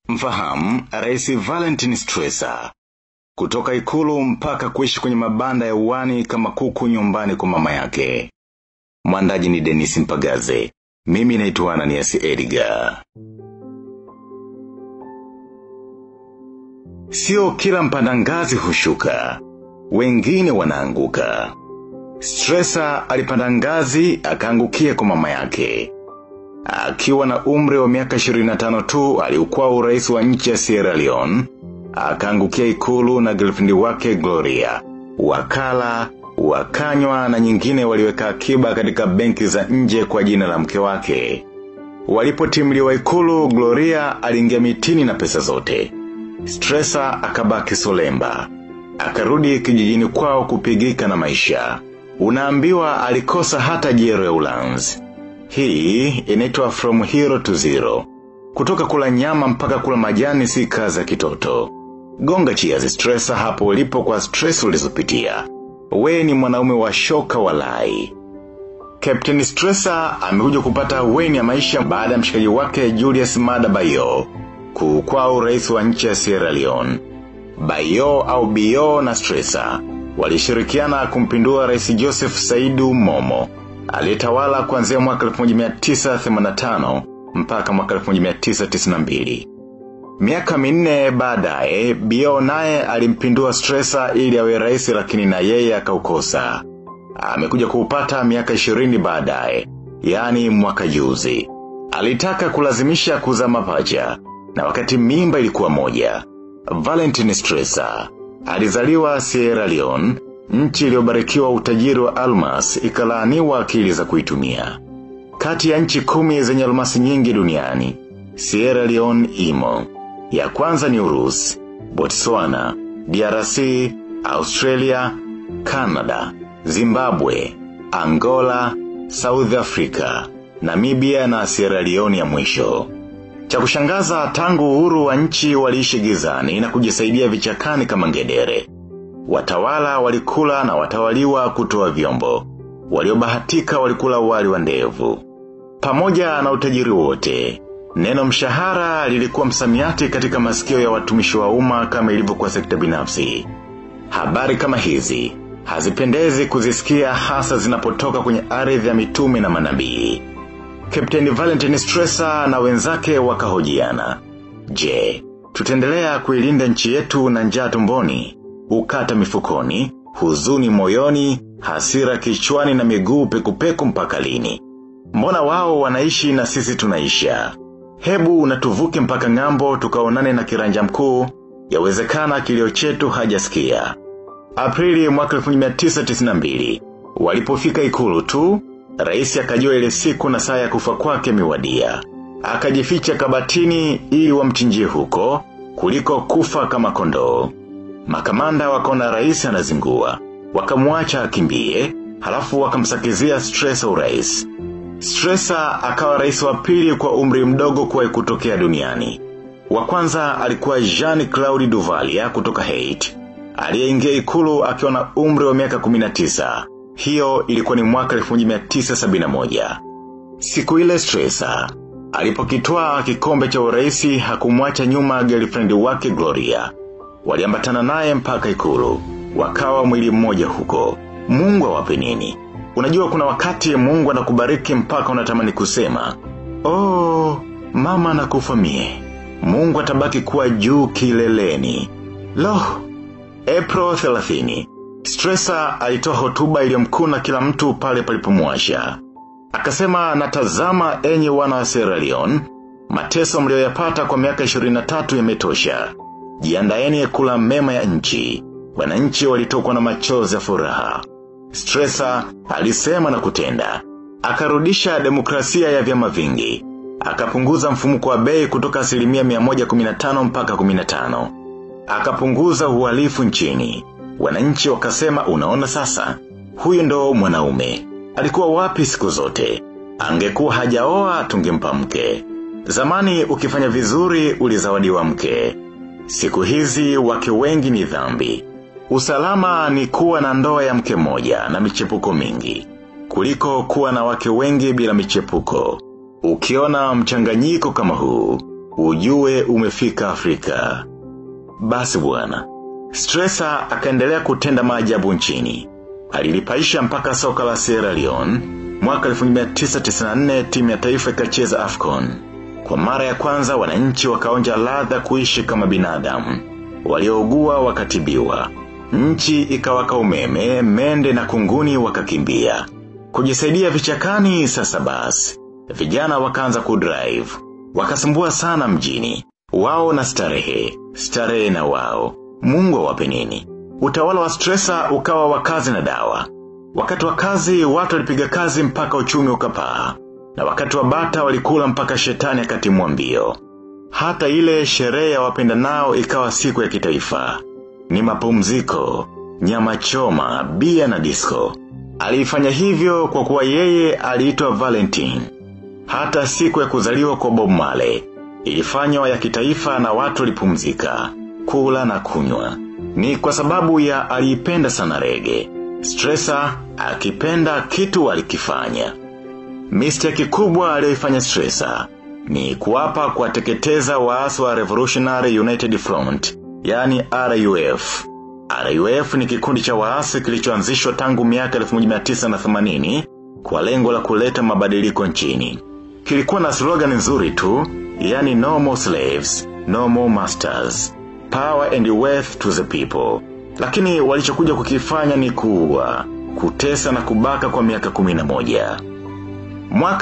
Mfahamu, Rais Valentine Stresa. Kutoka ikulu mpaka kuishi kwenye mabanda ya uwani kama kuku nyumbani kwa mama yake. Mwandaji ni Denis Mpagaze. Mimi naitwa Ananias Edgar. Sio kila mpanda ngazi hushuka. Wengine wanaanguka. Stresa alipanda ngazi akaangukia kwa mama yake. Akiwa na umri wa miaka 25 tu aliukua urais wa nchi ya Sierra Leone, akaangukia ikulu na girlfriend wake Gloria. Wakala, wakanywa na nyingine waliweka akiba katika benki za nje kwa jina la mke wake. Walipotimliwa ikulu, Gloria aliingia mitini na pesa zote. Stresa akabaki solemba. Akarudi kijijini kwao kupigika na maisha. Unaambiwa alikosa hata jero ya ulanzi. Hii inaitwa from hero to zero. Kutoka kula nyama mpaka kula majani si kazi ya kitoto. Gonga cheers stressa hapo ulipo kwa stress ulizopitia. We ni mwanaume wa shoka walai. Captain Stresser amekuja kupata weni ya maisha baada ya mshikaji wake Julius Mada Bayo kuukwa urais wa nchi ya Sierra Leone. Bayo au Bio na Stresser walishirikiana kumpindua rais Joseph Saidu Momo aliyetawala kuanzia mwaka 1985 mpaka mwaka 1992. Miaka minne baadaye, Bio naye alimpindua Stresa ili awe rais lakini na yeye akaukosa. Amekuja kuupata miaka 20 baadaye, yani mwaka juzi. Alitaka kulazimisha kuzaa mapacha, na wakati mimba ilikuwa moja. Valentine Stresa alizaliwa Sierra Leone, nchi iliyobarikiwa utajiri wa almas ikalaaniwa akili za kuitumia. Kati ya nchi kumi zenye almasi nyingi duniani, Sierra Leone imo. Ya kwanza ni Urusi, Botswana, DRC, Australia, Canada, Zimbabwe, Angola, South Africa, Namibia na Sierra Leone ya mwisho. Cha kushangaza tangu uhuru wa nchi waliishi gizani na kujisaidia vichakani kama ngedere. Watawala walikula na watawaliwa kutoa vyombo. Waliobahatika walikula wali wa ndevu. Pamoja na utajiri wote, neno mshahara lilikuwa msamiati katika masikio ya watumishi wa umma kama ilivyokuwa sekta binafsi. Habari kama hizi, hazipendezi kuzisikia hasa zinapotoka kwenye ardhi ya mitume na manabii. Captain Valentine Stresser na wenzake wakahojiana. Je, tutaendelea kuilinda nchi yetu na njaa tumboni, ukata mifukoni, huzuni moyoni, hasira kichwani na miguu pekupeku mpaka lini. Mbona wao wanaishi na sisi tunaisha. Hebu natuvuke mpaka ngambo tukaonane na kiranja mkuu, yawezekana kilio chetu hajasikia. Aprili mwaka 1992, walipofika ikulu tu, rais akajua ile siku na saa ya kufa kwake miwadia. Akajificha kabatini ili wamchinjie huko, kuliko kufa kama kondoo. Makamanda wakaona rais anazingua. Wakamuacha akimbie, halafu wakamsakizia stresa urais. Stresa akawa rais wa pili kwa umri mdogo kwa kutokea duniani. Wa kwanza alikuwa Jean Claude Duvalia kutoka Haiti. Aliyeingia ikulu akiwa na umri wa miaka 19. Hiyo ilikuwa ni mwaka 1971. Siku ile Stresa alipokitwaa kikombe cha uraisi hakumwacha nyuma girlfriend wake Gloria. Waliambatana naye mpaka ikulu. Wakawa mwili mmoja huko. Mungu awape nini? Unajua kuna wakati mungu anakubariki mpaka unatamani kusema. Oh, mama nakufa mie. Mungu atabaki kuwa juu kileleni. Loh, April 30. Stresser alitoa hotuba iliyomkuna kila mtu pale palipomwasha. Akasema natazama enyi wana wa Sierra Leone, mateso mlioyapata kwa miaka 23 yametosha. Jiandaeni kula mema ya nchi. Wananchi walitokwa na machozi ya furaha. Stresa alisema na kutenda. Akarudisha demokrasia ya vyama vingi. Akapunguza mfumuko wa bei kutoka asilimia 115 mpaka 15. Akapunguza uhalifu nchini. Wananchi wakasema unaona sasa. Huyu ndo mwanaume. Alikuwa wapi siku zote. Angekuwa hajaoa tungempa mke. Zamani ukifanya vizuri ulizawadiwa mke. Siku hizi wake wengi ni dhambi. Usalama ni kuwa na ndoa ya mke moja na michepuko mingi. Kuliko kuwa na wake wengi bila michepuko. Ukiona mchanganyiko kama huu, ujue umefika Afrika. Basi bwana, Stresa akaendelea kutenda maajabu nchini. Alilipaisha mpaka soka la Sierra Leone, mwaka 1994 timu ya taifa ikacheza Afcon. Kwa mara ya kwanza wananchi wakaonja ladha kuishi kama binadamu. Waliougua wakatibiwa. Nchi ikawaka umeme, mende na kunguni wakakimbia. Kujisaidia vichakani sasa basi. Vijana wakaanza kudrive. Wakasumbua sana mjini. Wao na starehe. Starehe na wao. Mungu awape nini? Utawala wa stresa ukawa wa kazi na dawa. Wakati wa kazi watu walipiga kazi mpaka uchumi ukapaa. Na wakati wa bata walikula mpaka shetani akatimua mbio. Hata ile sherehe ya wapenda nao ikawa siku ya kitaifa. Ni mapumziko, nyama choma, bia na disco. Alifanya hivyo kwa kuwa yeye aliitwa Valentine. Hata siku ya kuzaliwa kwa Bob Marley ilifanywa ya kitaifa na watu walipumzika, kula na kunywa. Ni kwa sababu ya aliipenda sana rege. Stressa akipenda kitu alikifanya. Mistake kubwa aliyoifanya Stressa ni kuwapa kuwateketeza waasi wa Revolutionary United Front, yani RUF. RUF ni kikundi cha waasi kilichoanzishwa tangu miaka 1980 kwa lengo la kuleta mabadiliko nchini. Kilikuwa na slogan nzuri tu, yani no more slaves, no more masters, power and wealth to the people. Lakini walichokuja kukifanya ni kuua, kutesa na kubaka kwa miaka 11. Mwaka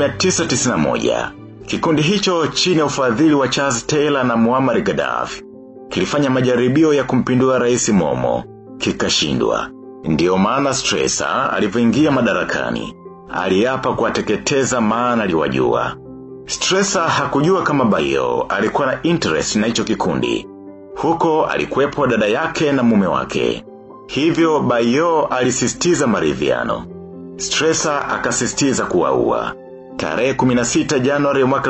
1991, kikundi hicho chini ya ufadhili wa Charles Taylor na Muammar Gaddafi kilifanya majaribio ya kumpindua rais Momo, kikashindwa. Ndiyo maana Stresa alivyoingia madarakani, aliapa kuwateketeza maana aliwajua. Stresa hakujua kama Bayo alikuwa na interest na hicho kikundi. Huko alikuwepo dada yake na mume wake. Hivyo Bayo alisisitiza maridhiano. Stresa akasisitiza kuwaua. Tarehe 16 Januari mwaka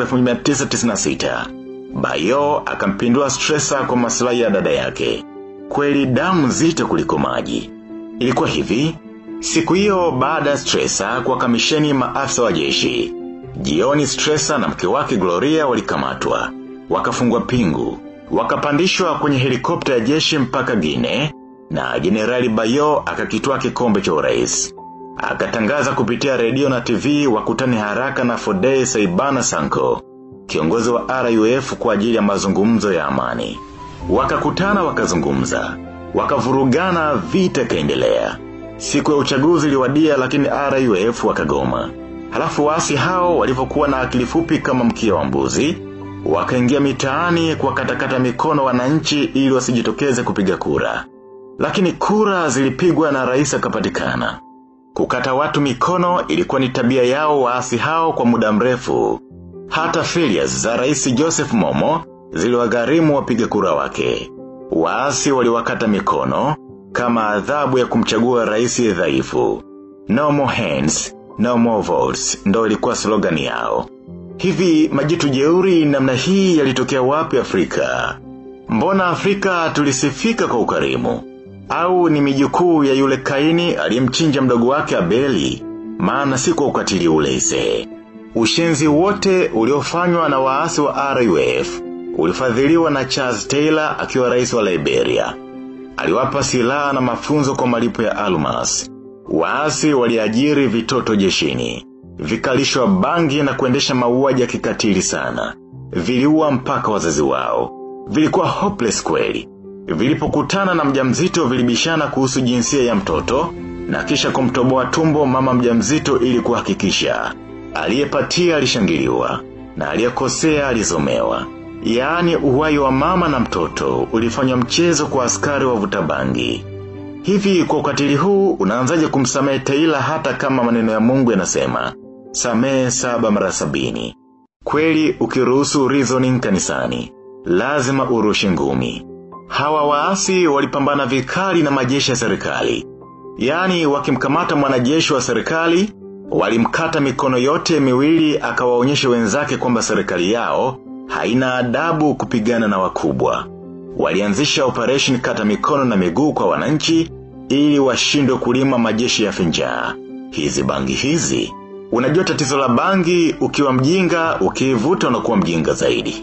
1996. Bayo akampindua Stresa kwa maslahi ya dada yake. Kweli damu nzito kuliko maji. Ilikuwa hivi, siku hiyo baada ya Stresa kwa kamisheni maafisa wa jeshi. Jioni Stresa na mke wake Gloria walikamatwa. Wakafungwa pingu. Wakapandishwa kwenye helikopta ya jeshi mpaka Gine na Generali Bayo akakitwaa kikombe cha urais. Akatangaza kupitia redio na TV wakutane haraka na Fodei Saibana Sanko, kiongozi wa RUF kwa ajili ya mazungumzo ya amani. Wakakutana wakazungumza. Wakavurugana vita kaendelea. Siku ya uchaguzi iliwadia lakini RUF wakagoma. Halafu wasi hao walivyokuwa na akili fupi kama mkia wa mbuzi, wakaingia mitaani kwa katakata mikono wananchi ili wasijitokeze kupiga kura. Lakini kura zilipigwa na rais akapatikana. Kukata watu mikono ilikuwa ni tabia yao waasi hao kwa muda mrefu. Hata failures za rais Joseph Momo ziliwagharimu wapiga kura wake. Waasi waliwakata mikono kama adhabu ya kumchagua rais dhaifu. No more hands, no more votes, ndo ilikuwa slogan yao. Hivi majitu jeuri namna hii yalitokea wapi Afrika? Mbona Afrika tulisifika kwa ukarimu? Au ni mijukuu ya yule kaini aliyemchinja mdogo wake Abeli, maana si kwa ukatili ule ise. Ushenzi wote uliofanywa na waasi wa RUF, ulifadhiliwa na Charles Taylor akiwa rais wa Liberia. Aliwapa silaha na mafunzo kwa malipo ya almas. Waasi waliajiri vitoto jeshini. Vikalishwa bangi na kuendesha mauaji ya kikatili sana. Viliua mpaka wazazi wao. Vilikuwa hopeless kweli. Vilipokutana na mjamzito vilibishana kuhusu jinsia ya mtoto na kisha kumtoboa tumbo mama mjamzito ili kuhakikisha. Aliyepatia alishangiliwa na aliyekosea alizomewa. Yaani uhai wa mama na mtoto ulifanywa mchezo kwa askari wa vutabangi. Hivi kwa ukatili huu unaanzaje kumsamehe Taylor hata kama maneno ya Mungu yanasema samehe saba mara sabini. Kweli ukiruhusu reasoning kanisani, lazima urushe ngumi. Hawa waasi walipambana vikali na majeshi ya serikali. Yaani wakimkamata mwanajeshi wa serikali, walimkata mikono yote miwili akawaonyesha wenzake kwamba serikali yao haina adabu kupigana na wakubwa. Walianzisha operation kata mikono na miguu kwa wananchi ili washindwe kulima majeshi ya finjaa. Hizi bangi hizi. Unajua tatizo la bangi ukiwa mjinga ukiivuta unakuwa mjinga zaidi.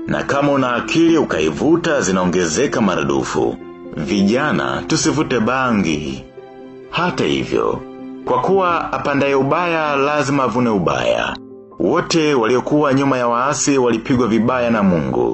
Na kama una akili ukaivuta zinaongezeka maradufu. Vijana tusivute bangi. Hata hivyo, kwa kuwa apandaye ubaya lazima avune ubaya. Wote waliokuwa nyuma ya waasi walipigwa vibaya na mungu.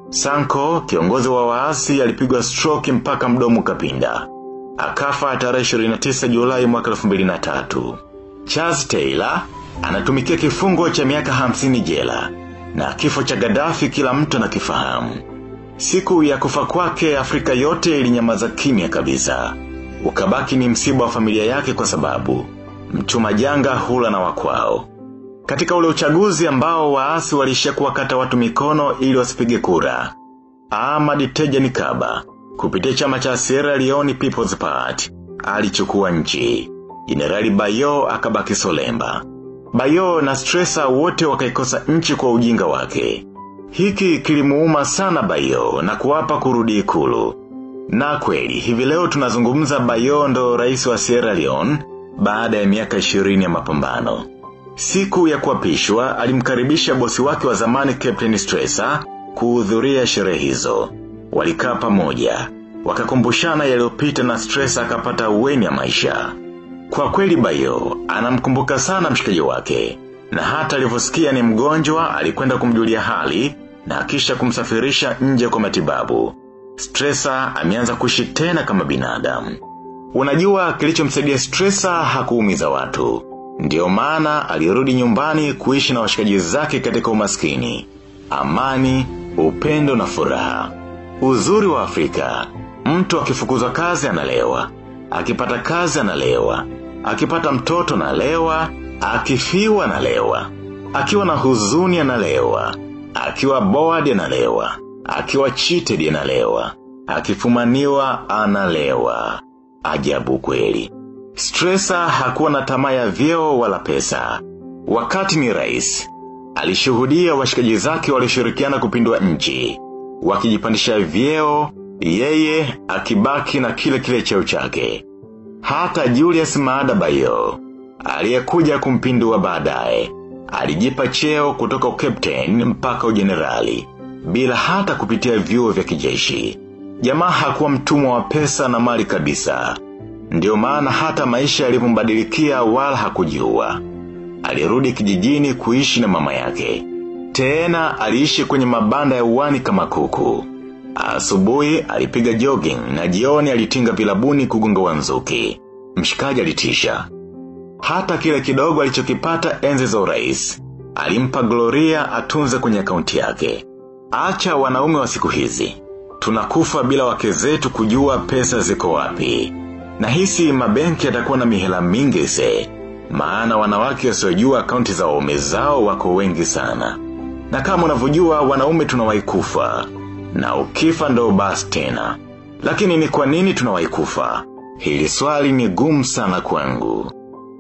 Sanko, kiongozi wa waasi alipigwa stroke mpaka mdomo kapinda. Akafa tarehe 29 Julai mwaka 2003. Charles Taylor anatumikia kifungo cha miaka 50 jela na kifo cha Gaddafi kila mtu anakifahamu. Siku ya kufa kwake Afrika yote ilinyamaza kimya kabisa. Ukabaki ni msiba wa familia yake kwa sababu mchuma janga hula na wakwao. Katika ule uchaguzi ambao waasi walishia kuwakata watu mikono ili wasipige kura. Ahmad Tejan Kaba kupitia chama cha Sierra Leone People's Party alichukua nchi. Jenerali Bayo akabaki Solemba. Bayo na Stresa wote wakaikosa nchi kwa ujinga wake. Hiki kilimuuma sana Bayo na kuwapa kurudi ikulu. Na kweli, hivi leo tunazungumza Bayo ndo rais wa Sierra Leone baada ya miaka 20 ya mapambano. Siku ya kuapishwa alimkaribisha bosi wake wa zamani Captain Stresa kuhudhuria sherehe hizo. Walikaa pamoja, wakakumbushana yaliyopita na Stresa akapata uweni ya maisha. Kwa kweli Bayo, anamkumbuka sana mshikaji wake, na hata alivyosikia ni mgonjwa alikwenda kumjulia hali na kisha kumsafirisha nje kwa matibabu. Stresa ameanza kuishi tena kama binadamu. Unajua kilichomsaidia Stresa hakuumiza watu. Ndiyo maana alirudi nyumbani kuishi na washikaji zake katika umaskini. Amani, upendo na furaha. Uzuri wa Afrika, mtu akifukuzwa kazi analewa. Akipata kazi analewa. Akipata mtoto analewa. Akifiwa analewa. Akiwa na huzuni analewa. Akiwa bored analewa. Akiwa cheated analewa. Akifumaniwa analewa. Ajabu kweli. Stresa hakuwa na tamaa ya vyeo wala pesa. Wakati ni rais, alishuhudia washikaji zake walishirikiana kupindua nchi. Wakijipandisha vyeo, yeye akibaki na kile kile cheo chake. Hata Julius Maada Bayo, aliyekuja kumpindua baadaye, alijipa cheo kutoka ukapteni mpaka ujenerali, bila hata kupitia vyuo vya kijeshi. Jamaa hakuwa mtumwa wa pesa na mali kabisa. Ndiyo maana hata maisha yalipombadilikia wala hakujiua. Alirudi kijijini kuishi na mama yake. Tena aliishi kwenye mabanda ya uwani kama kuku. Asubuhi alipiga jogging na jioni alitinga vilabuni kugonga wanzuki. Mshikaji alitisha. Hata kile kidogo alichokipata enzi za urais. Alimpa Gloria atunze kwenye akaunti yake. Acha wanaume wa siku hizi. Tunakufa bila wake zetu kujua pesa ziko wapi. Na hisi mabenki yatakuwa na mihela mingi se. Maana wanawake wasiojua akaunti za waume zao wako wengi sana. Na kama unavyojua wanaume tunawahi kufa. Na ukifa ndo basi tena. Lakini ni kwa nini tunawahi kufa? Hili swali ni gumu sana kwangu.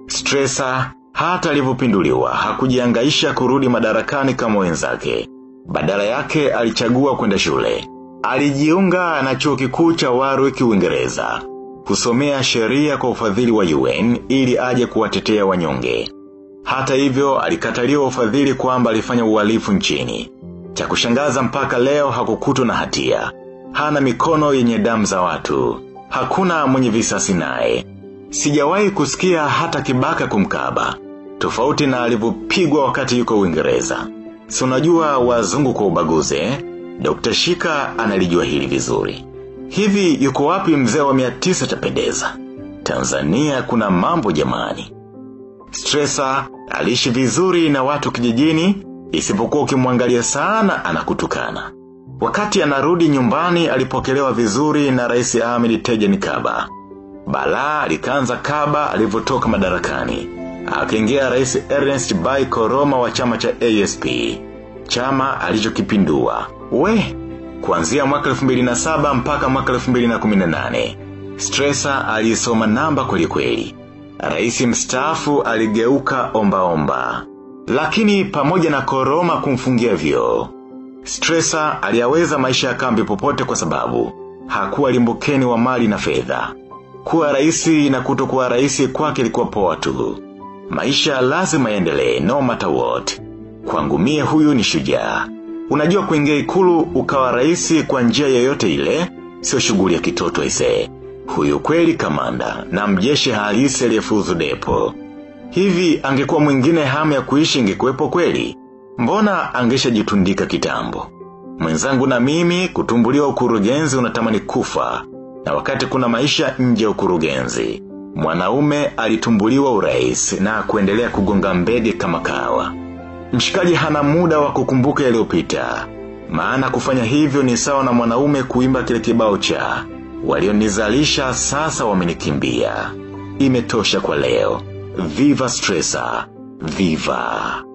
Stresa, hata alivyopinduliwa hakujiangaisha kurudi madarakani kama wenzake. Badala yake alichagua kwenda shule. Alijiunga na chuo kikuu cha Warwick Uingereza kusomea sheria kwa ufadhili wa UN ili aje kuwatetea wanyonge. Hata hivyo alikataliwa ufadhili kwamba alifanya uhalifu nchini. Cha kushangaza mpaka leo hakukutwa na hatia. Hana mikono yenye damu za watu. Hakuna mwenye visasi naye. Sijawahi kusikia hata kibaka kumkaba. Tofauti na alivyopigwa wakati yuko Uingereza. Si unajua wazungu kwa ubaguzi, eh? Dr. Shika analijua hili vizuri. Hivi yuko wapi mzee wa mia tisa tapendeza? Tanzania kuna mambo jamani. Stresa aliishi vizuri na watu kijijini, isipokuwa ukimwangalia sana anakutukana. Wakati anarudi nyumbani alipokelewa vizuri na rais Ahmed Tejan Kaba. Balaa likaanza Kaba alivyotoka madarakani. Akaingia rais Ernest Bai Koroma wa chama cha ASP. Chama alichokipindua. We, kuanzia mwaka 2007 mpaka mwaka 2018. Stresa alisoma namba kweli kweli. Rais mstaafu aligeuka omba omba. Lakini pamoja na koroma kumfungia vyo. Stresa aliyaweza maisha ya kambi popote kwa sababu hakuwa limbukeni wa mali na fedha. Kuwa raisi na kutokuwa raisi kwake ilikuwa poa tu. Maisha lazima yaendelee no matter what. Kwangu mie huyu ni shujaa. Unajua kuingia ikulu ukawa raisi kwa njia yoyote ile, sio shughuli ya kitoto ise. Huyu kweli kamanda na mjeshi halisi aliyefuzu depo. Hivi angekuwa mwingine hamu ya kuishi ingekuwepo kweli. Mbona angesha jitundika kitambo. Mwenzangu na mimi kutumbuliwa ukurugenzi unatamani kufa. Na wakati kuna maisha nje ya ukurugenzi. Mwanaume alitumbuliwa urais na kuendelea kugonga mbege kama kawa. Mshikaji hana muda wa kukumbuka yaliyopita. Maana kufanya hivyo ni sawa na mwanaume kuimba kile kibao cha. Walionizalisha sasa wamenikimbia. Imetosha kwa leo. Viva Stressa. Viva.